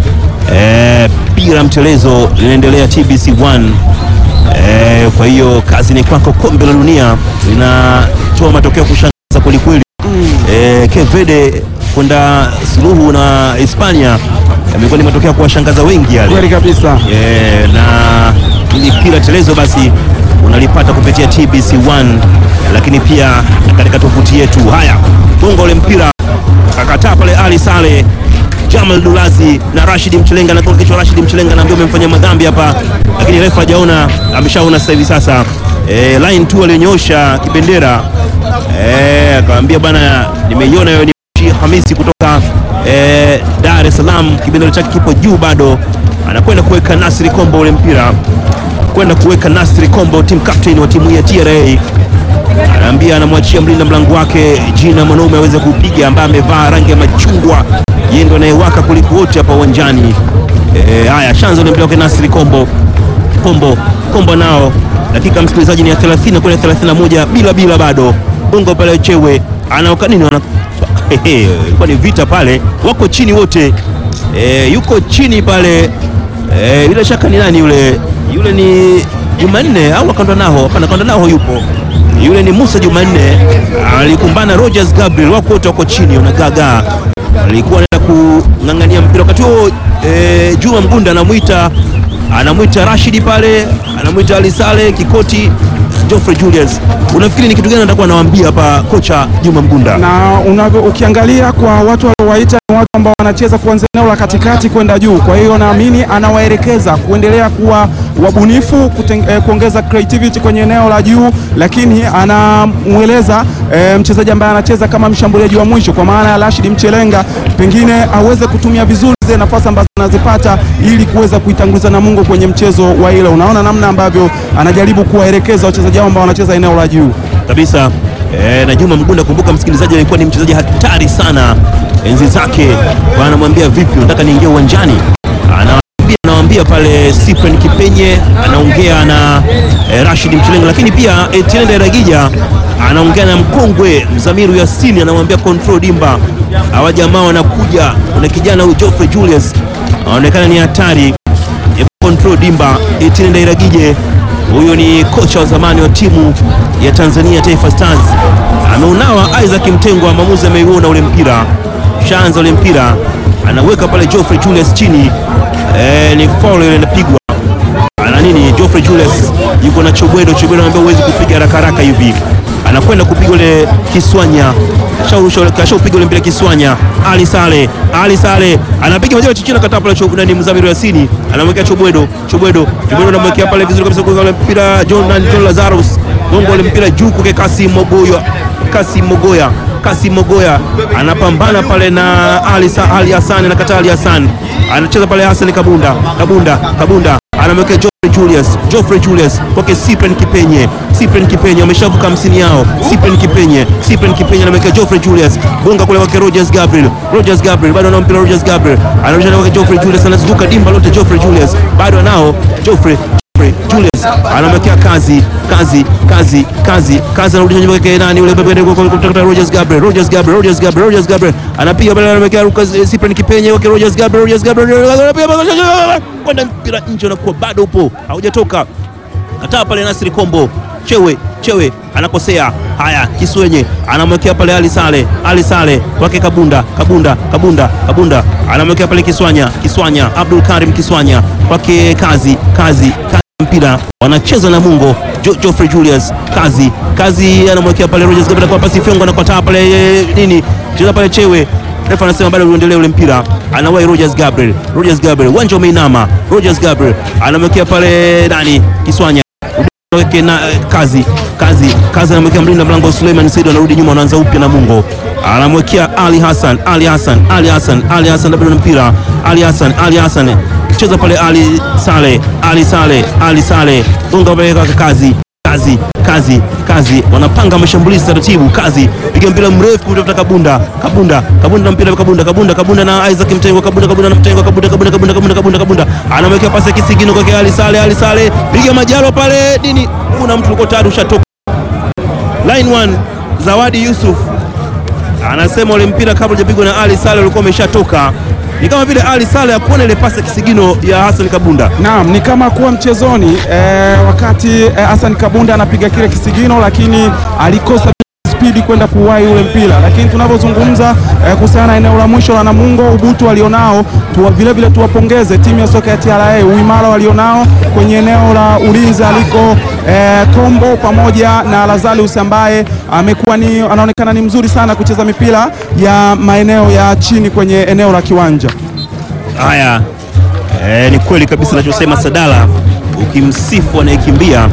Eh, pira mtelezo linaendelea TBC 1. Eh, kwa hiyo kazi ni kwako. Kombe la dunia linatoa matokeo ya kushangaza kwelikweli. Eh, Cape Verde kwenda suluhu na Hispania yamekuwa ni matokeo ya kuwashangaza wengi yale. Kweli kabisa. Eh, na ili pira telezo basi unalipata kupitia TBC1 lakini pia katika tovuti yetu. Haya, gonga ule mpira kakataa pale Ali Sale Jamal Dulazi na Rashid Mchelenga na kwa kichwa Rashid Mchelenga anaambia umemfanyia madhambi hapa, lakini refa hajaona, ameshaona sasa hivi sasa. E, line tu alionyosha kibendera e, akamwambia bwana, nimeiona hiyo ni Hamisi kutoka e, Dar es Salaam, kibendera chake kipo juu bado, anakwenda kuweka Nasri Kombo ule mpira kwenda kuweka Nasri Kombo, team captain wa timu ya TRA anaambia anamwachia mlinda mlango wake Jina Mwanaume aweze kupiga, ambaye amevaa rangi ya machungwa, yeye ndo anayewaka kuliko wote hapa uwanjani. Eh, Haya, shanzo ni mpira wake Nasri Kombo Kombo Kombo nao, dakika msikilizaji ni ya 30 kwenda 31 bila bila, bado bongo pale chewe anaoka nini wana ilikuwa ni vita pale, wako chini wote eh, yuko chini pale eh, bila shaka ni nani yule yule ni Jumanne au akanda nao? Hapana, akanda nao yupo yule ni Musa Jumanne, alikumbana Rogers Gabriel, wako wote wako chini wanagagaa. Alikuwa anaenda kung'ang'ania mpira wakati huo e, Juma Mgunda anamwita anamwita Rashidi pale, anamwita Ali Sale Kikoti, Geoffrey Julius. Unafikiri ni kitu gani atakuwa anawaambia hapa kocha Juma Mgunda? na unavyo ukiangalia kwa watu waliowaita ni watu ambao wanacheza kuanzia eneo la katikati kwenda juu. Kwa hiyo naamini anawaelekeza kuendelea kuwa wabunifu kuteng, eh, kuongeza creativity kwenye eneo la juu, lakini anamweleza eh, mchezaji ambaye anacheza kama mshambuliaji wa mwisho kwa maana ya Rashid Mchelenga pengine aweze kutumia vizuri zile nafasi ambazo anazipata ili kuweza kuitanguliza Namungo kwenye mchezo wa ile. Unaona namna ambavyo anajaribu kuwaelekeza wachezaji hao ambao wanacheza eneo la juu. kabisa e, na Juma Mgunda, kumbuka msikilizaji, alikuwa ni mchezaji hatari sana enzi zake. Kwa anamwambia vipi, unataka niingie uwanjani? Anawaambia anawaambia pale Cyprian Kipenye anaongea na e, Rashid Mchelenga, lakini pia Etienne Ndayiragija anaongea na mkongwe Mzamiru Yasini, anamwambia control dimba. Hawa jamaa wanakuja, kuna kijana huyu Geoffrey Julius anaonekana ni hatari Hebu control dimba. Etienne Ndayiragije huyo ni kocha wa zamani wa timu ya Tanzania Taifa Stars, ameunawa Isaac Mtengwa, mwamuzi ameiona ule mpira, shanza ule mpira, anaweka pale Geoffrey Julius chini. E, ni foul ile inapigwa ana nini? Geoffrey Julius yuko na Chobwedo. Chobwedo anamwambia huwezi kupiga haraka haraka hivi, anakwenda kupiga ule Kiswanya, kashaupiga ule mpira Kiswanya. Ali Sale, Ali Sale anapiga moja chichina kata pale Chobwedo, ni Mzamiru Yasini anamwekea Chobwedo, Chobwedo, Chobwedo anamwekea pale vizuri kabisa, kwa ule mpira John na John Lazarus gongo ule mpira juu kwa Kasim Mogoya, Kasim Mogoya Kasim Mogoya anapambana pale na Ali, Sa, Ali Hassan anakataa Ali Hassan anacheza pale Hassan Kabunda Kabunda Kabunda anamwekea Geoffrey Julius Geoffrey Julius kwake Cyprian Kipenye Cyprian Kipenye wameshavuka hamsini yao Cyprian Kipenye Cyprian Kipenye anamwekea Geoffrey Julius gonga kule kwake Rogers Gabriel Rogers Gabriel bado anao mpira Rogers Gabriel anarusha kwake Geoffrey Julius anazunguka dimba lote Geoffrey Julius bado anao Geoffrey Geoffrey Julius anamwekea kazi kazi kazi kazi kazi, anarudisha nyuma kwake nani yule kutoka Rogers Gabriel Rogers Gabriel Rogers Gabriel Rogers Gabriel anapiga pale, anamwekea Lucas Cyprian Kipenye kwake Rogers Gabriel Rogers Gabriel anapiga kwenda mpira nje, unakuwa bado upo haujatoka, kataa pale Nasri Kombo Chewe Chewe anakosea. Haya, Kiswenye anamwekea pale Ali Sale, Ali Sale kwake Kabunda, Kabunda, Kabunda, Kabunda anamwekea pale Kiswanya, Kiswanya, Abdul Karim Kiswanya kwake Kazi, Kazi, Kazi mpira wanacheza na Mungo jo, Geoffrey Julius Kazi, Kazi anamwekea pale Rogers Gabriel kwa pasi Fiongo anakotaa pale eh, nini cheza pale Chewe refa anasema bado uendelee ule mpira, anawai Rogers Gabriel, Rogers Gabriel uwanja umeinama, Rogers Gabriel anamwekea pale nani Kiswanya weke na eh, kazi kazi kazi anamwekea mlinda mlango Suleiman Said, anarudi nyuma, anaanza upya na Mungo anamwekea Ali Hassan Ali Hassan Ali Hassan Ali Hassan bado na mpira Ali Hassan Ali Hassan cheza pale Ali Sale Ali Sale Ali Sale unga pale kwa kazi kazi kazi kazi wanapanga mashambulizi taratibu kazi piga mpira mrefu kutafuta Kabunda Kabunda Kabunda na mpira Kabunda Kabunda Kabunda na Isaac Mtengo Kabunda Kabunda na Mtengo Kabunda Kabunda Kabunda Kabunda Kabunda Kabunda anamwekea pasi ya kisigino kwa Ali Sale Ali Sale piga majalo pale nini kuna mtu uko tayari ushatoka line one Zawadi Yusuf anasema ule mpira kabla hujapigwa na Ali Sale ulikuwa umeshatoka ni kama vile Ali Sale akuona ile pasi ya kisigino ya Hassan Kabunda Naam, ni kama kuwa mchezoni eh, wakati eh, Hassan Kabunda anapiga kile kisigino, lakini alikosa spidi kwenda kuwahi ule mpira. Lakini tunavyozungumza eh, kuhusiana na eneo la mwisho la Namungo, ubutu walionao tuwa, vile vile tuwapongeze timu ya soka ya TRA uimara walionao kwenye eneo la ulinzi aliko eh, Kombo pamoja na Lazarus ambaye amekuwa ni anaonekana ni mzuri sana kucheza mipira ya maeneo ya chini kwenye eneo la kiwanja. Haya, eh, ni kweli kabisa anachosema Sadala, ukimsifu anayekimbia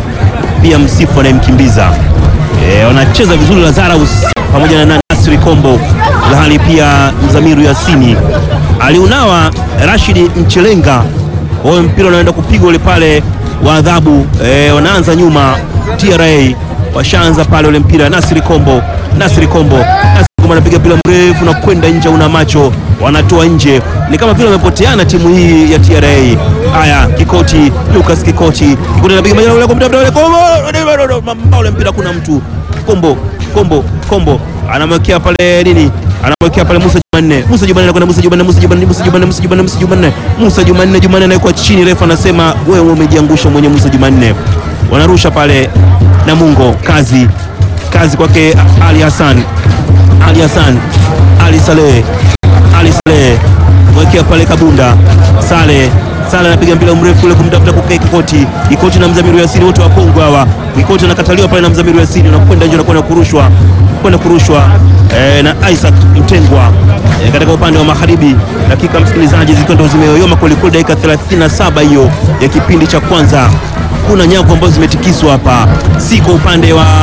pia msifu anayemkimbiza. Eh, wanacheza vizuri Lazarus pamoja na Nasri Kombo, lahali pia Mzamiru Yasini aliunawa Rashidi Mchelenga. Wao mpira unaenda kupigwa ule pale wa adhabu. Eh, wanaanza nyuma TRA, washaanza pale ule mpira Nasri Kombo, Nasri Kombo, Nasri Kombo anapiga mpira mrefu na kwenda nje, una macho wanatoa nje, ni kama vile wamepoteana timu hii ya TRA. Haya, Kikoti Lucas Kikoti, Kikoti anapiga majana ule kombo ule kombo, mbao ule mpira, kuna mtu Kombo Kombo Kombo anamwekea pale nini, anamwekea pale Musa Jumanne, Musa Jumanne anakwenda Musa Jumanne, Musa Jumanne, Musa Jumanne, Musa Jumanne, Musa Jumanne, Musa Jumanne, Jumanne anawekwa chini, refa anasema wewe umejiangusha mwenye Musa Jumanne. Wanarusha pale Namungo, kazi kazi kwake Ali Hassan, Ali Hassan, Ali Saleh ali Saleh mwekea pale Kabunda Sale Sale anapiga mpira mrefu kule kumtafuta kukaa Kikoti Kikoti na Mzamiru Yasini wote wa Kongo hawa. Kikoti anakataliwa pale na Mzamiru Yasini anakwenda nje anakwenda kurushwa kwenda kurushwa eh, na Isaac Mtengwa eh, katika upande wa magharibi. Dakika msikilizaji, zikiwa ndo zimeyoyoma kwelikweli, dakika 37 hiyo ya kipindi cha kwanza. Kuna nyavu ambazo zimetikiswa hapa, si kwa upande wa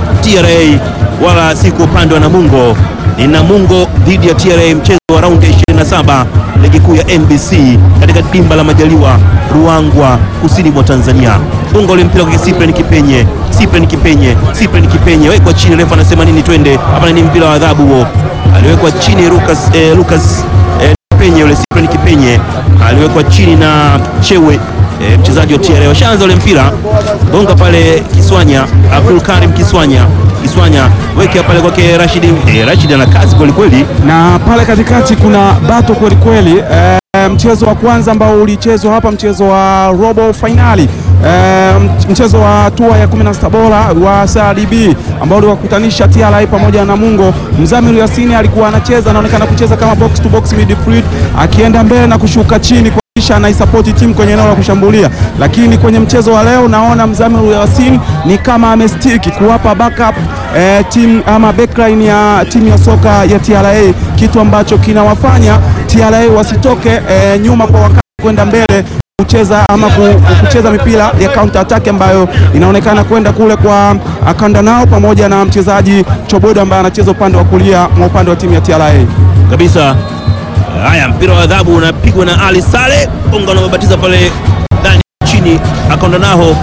TRA wala si kwa upande wa Namungo ni Namungo dhidi ya TRA, mchezo wa raundi ya 27 ligi kuu ya NBC katika dimba la Majaliwa Ruangwa, kusini mwa Tanzania. Bunga ule mpira kwa Cyprian Kipenye, Cyprian Kipenye, Cyprian Kipenye wekwa chini, refa anasema nini? Twende hapa, ni mpira wa adhabu huo. Aliwekwa chini Lucas, eh, Lucas eh, Kipenye, yule Cyprian Kipenye aliwekwa chini na Chewe eh, mchezaji wa TRA. Washaanza ule mpira bonga pale Kiswanya, Abdul Karim Kiswanya Kiswanya weke pale kwake Rashidi. Eh, Rashidi ana kazi kweli kweli. na pale katikati kuna bato kweli kweli. E, mchezo wa kwanza ambao ulichezwa hapa, mchezo wa robo fainali e, mchezo wa hatua ya 16 bora wa CRDB ambao uliwakutanisha TRA pamoja na Namungo. Mzamiru Yasini alikuwa anacheza, anaonekana kucheza kama box to box midfield, akienda mbele na kushuka chini kisha anaisapoti timu kwenye eneo la kushambulia, lakini kwenye mchezo wa leo naona Mzamiru Yasin ni kama amestiki kuwapa backup eh, timu ama backline ya timu ya soka ya TRA, kitu ambacho kinawafanya TRA wasitoke eh, nyuma kwa wakati kwenda mbele kucheza ama ku- kucheza mipira ya counter attack ambayo inaonekana kwenda kule kwa akanda nao pamoja na mchezaji Chobodo ambaye anacheza upande wa kulia mwa upande wa timu ya TRA. kabisa. Haya, mpira wa adhabu unapigwa na Ali Sale bonga, unababatiza pale ndani chini, akaonda naho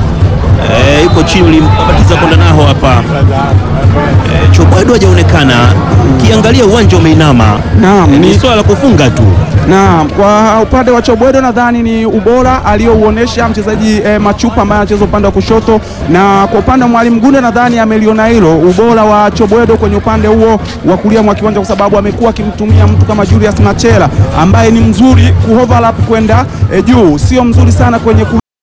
eh, yuko chini, ulimbabatiza konda naho hapa eh, Chobwedo hajaonekana. Ukiangalia uwanja umeinama, Naam, ni ni swala la kufunga tu. na kwa upande wa Chobwedo nadhani ni ubora aliyouonesha mchezaji eh, Machupa ambaye anacheza upande wa kushoto, na kwa upande wa Mwalimu Gunde nadhani ameliona hilo ubora wa Chobwedo kwenye upande huo wa kulia mwa kiwanja, kwa sababu amekuwa akimtumia mtu kama Julius Machela ambaye ni mzuri kuoverlap kwenda eh, juu, sio mzuri sana kwenye ku overlap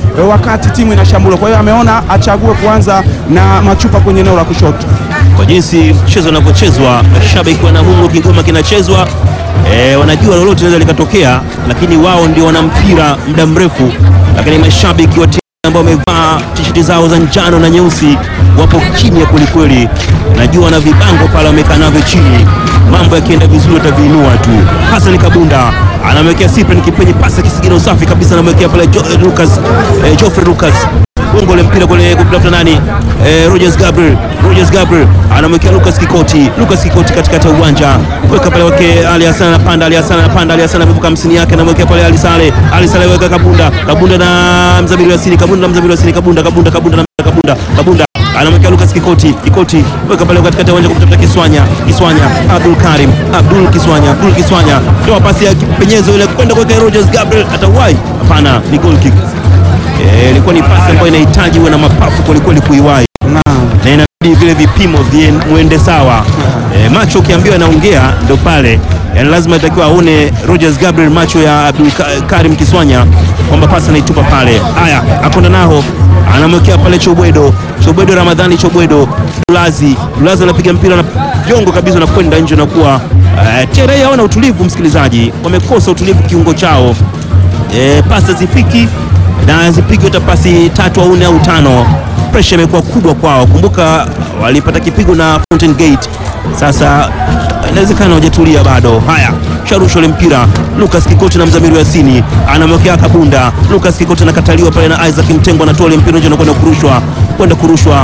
e, wakati timu inashambulia. Kwa hiyo ameona achague kuanza na Machupa kwenye eneo la kushoto. kwa jinsi mchezo unavyochezwa, mashabiki wana Mungu, kingoma kinachezwa e, wanajua lolote linaweza likatokea, lakini wao ndio wana mpira muda mrefu. Lakini mashabiki wa timu ambao wamevaa tisheti zao za njano na nyeusi wapo kimya kwelikweli, najua na vibango pale wamekaa navyo chini. Mambo yakienda vizuri wataviinua tu. Hassan Kabunda anamwekea Cyprian Kipenyi pasi kisigino usafi kabisa, anamwekea pale jo, Lucas eh, Geoffrey Lucas gongo le mpira kule kumtafuta nani eh, Rogers Gabriel Rogers Gabriel anamwekea Lucas Kikoti Lucas Kikoti katikati ya uwanja weka pale wake Ali Hassan anapanda Ali Hassan anapanda Ali Hassan amevuka hamsini yake anamwekea pale Ali Sale Ali Sale weka Kabunda Kabunda na Mzamiru Yasini Kabunda na Mzamiru Yasini Kabunda Kabunda Kabunda na Kabunda Kabunda anamwekea Lucas Kikoti Kikoti weka pale katikati ya uwanja kumtafuta Kiswanya Kiswanya Abdul Karim Abdul Kiswanya Abdul Kiswanya toa pasi ya kipenyezo ile kwenda kwa Rogers Gabriel atawahi hapana ni goal kick Eh, ilikuwa ni pasi ambayo inahitaji uwe na mapafu kwelikweli kuiwahi Naam. na inabidi vile vipimo vie- muende sawa. Eh, macho ukiambiwa yanaongea ndio pale, yani lazima itakiwa aone Rogers Gabriel macho ya Abdul Ka- Karim Kiswanya kwamba pasi anaitupa pale. Haya, akonda naho anamwekea pale Chobwedo, Chobwedo Ramadhani, Chobwedo Dulazi, Dulazi anapiga mpira na jongo kabisa na kwenda nje na kuwa uh, TRA hawana utulivu, msikilizaji, wamekosa utulivu kiungo chao e, pasi zifiki na zipigwe hata pasi tatu au nne au tano. Presha imekuwa kubwa kwao. Kumbuka walipata kipigo na Fountain Gate, sasa inawezekana hawajatulia bado. Haya, sharusho ile mpira Lucas Kikoti na Mzamiru Yasini anamwekea Kabunda. Lucas Kikoti anakataliwa pale na Isaac Mtengo, anatoa ile mpira nje na kwenda kurushwa kwenda kurushwa.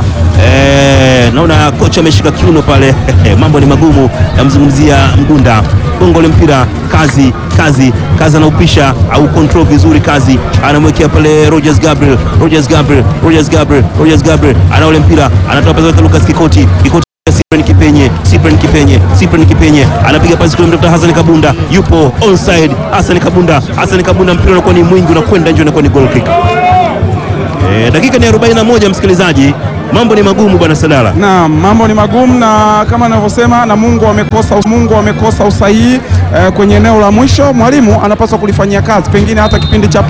Eh, naona kocha ameshika kiuno pale mambo ni magumu. Namzungumzia Mgunda gongo ile mpira kazi kazi kazi anaupisha au control vizuri kazi anamwekea pale Rogers Gabriel Rogers Gabriel Rogers Gabriel Rogers Gabriel ana ule mpira anatoa pasi kwa Lucas Kikoti Kikoti Cyprian Kipenye Cyprian Kipenye Cyprian Kipenye anapiga pasi kule mtafuta Hassan Kabunda yupo onside Hassan Kabunda Hassan Kabunda mpira unakuwa ni mwingi unakwenda nje unakuwa ni goal kick eh, dakika ni 41 msikilizaji mambo ni magumu bwana Sadala Na mambo ni magumu na kama anavyosema na Mungu amekosa Mungu amekosa usahihi eh, kwenye eneo la mwisho. Mwalimu anapaswa kulifanyia kazi, pengine hata kipindi cha